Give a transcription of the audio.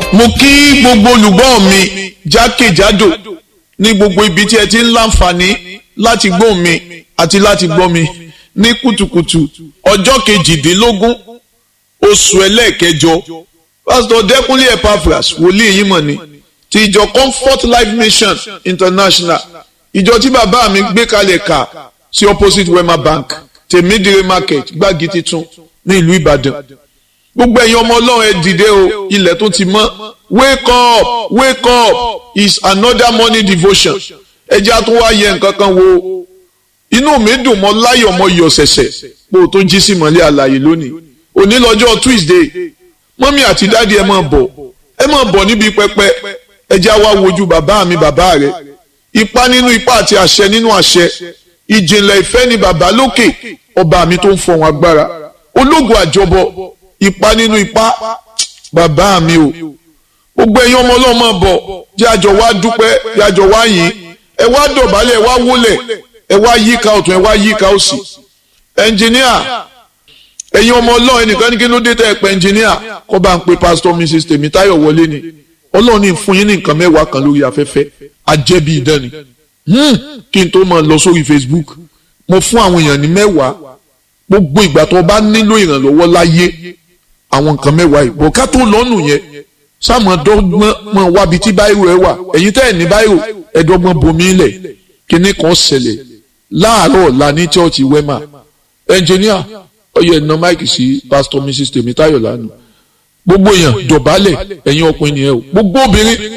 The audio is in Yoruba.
mo kí gbogbo olùgbọ́ mi jákèjádò ní gbogbo ibi tí ẹ ti ń láǹfààní láti gbọ́ mi àti láti gbọ́ mi ní kùtùkùtù ọjọ́ kejìdínlógún oṣù ẹlẹ́ẹ̀kẹjọ pásítọ̀ dẹ́kunlé epaphras wòlíì yìí mọ̀ ni ti ìjọ comfort life mission international ìjọ tí bàbá mi gbé kalẹ̀ kà sí opposite wema bank tèmídìrí market gbági titun ní ìlú ìbàdàn gbogbo ẹ̀yin ọmọ ọlọ́run ẹ dìde o ilẹ̀ tó ti mọ́ wake up wake up is another morning devotion ẹjẹ́ àtún wá yẹ nǹkan kan wo inú mi dùn mọ́ láyọ̀ mọ́ yọ̀ ṣẹ̀ṣẹ̀ pé o tó jí sí mọ́lẹ́ àlàyé lónìí òní lọ́jọ́ tuesday mọ́mí àti dáàdi ẹ máa bọ̀ ẹ máa bọ̀ níbi pẹpẹ ẹjẹ́ àwa wojú bàbá mi bàbá rẹ ipá nínú ipá àti àṣẹ nínú àṣẹ ìjìnlẹ̀ ìfẹ́ ni bàbá lókè ọba mi tó ń fọ̀hún agbára ológun àjọbọ ipa nínú ipa bàbá mi o gbogbo ẹ̀yin ọmọ ọlọ́mọ bọ̀ jẹ́ àjọ wá dúpẹ́ jẹ́ àjọ wá yìn ẹ wá dọ̀bálẹ̀ ẹ wá wólẹ̀ ẹ wá yíká ọ̀tún ẹ wá yíká òsì ẹnjìníà ẹ̀yin ọmọ ọlọ́run ẹnìkan ní kí ló dé tẹ́ ẹ pẹ́ ẹnjìníà kọ́ bá ń pe pásítọ̀ mrs tèmítáyọ̀ wọlé ni ọlọ́run ní fún yín ní nǹkan mẹ́wàá kan lórí afẹ́fẹ́ ajẹ́bí idán ni kí n tó máa lọ sórí facebook mo fún àwọn èèyàn ní mẹ́wàá gbogbo ìgbà tó bá nílò ìrànlọ́wọ́ láyé àwọn nǹkan mẹ́wàá yìí bọ̀ ká tó lọ́nù yẹn sáàmù dọ́gbọ́n mọ̀ wábi tí báyìí ẹ wà ẹ̀yin tẹ́ ẹ̀ ní báyìí ẹ̀dọ́gbọ́n bomi lẹ̀ kíní kan ṣẹlẹ̀ láàárọ̀ ọ̀la ní chọ́ọ̀chì wema ẹnjìníà ọyọ ẹ̀nà máìkì sí pásítọ̀ mrs tèmítáyọ̀ lánàá gbogbo èèyàn dọ̀bálẹ̀ ẹ̀yin ọkùnrin nìyẹn o gbogbo obìnrin